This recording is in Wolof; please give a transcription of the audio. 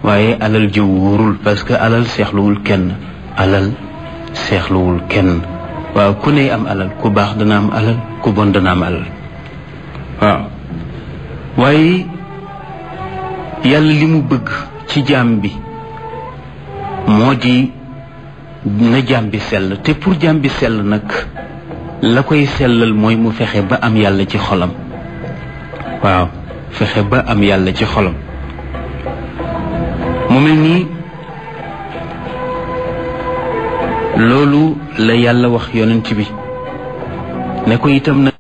waaye alal ji wóorul parce que alal seexluwul kenn alal seexluwul kenn waaw ku ne am alal ku baax dana am alal ku bon dana am alal waaw waaye yàlla li mu bëgg ci jaam bi moo di na jaam bi sell te pour jaam bi sell nag la koy sellal mooy mu fexe ba am yàlla ci xolam waaw fexe ba am yàlla ci xolam mu mel nii loolu la yàlla wax yonent bi ne ko itam na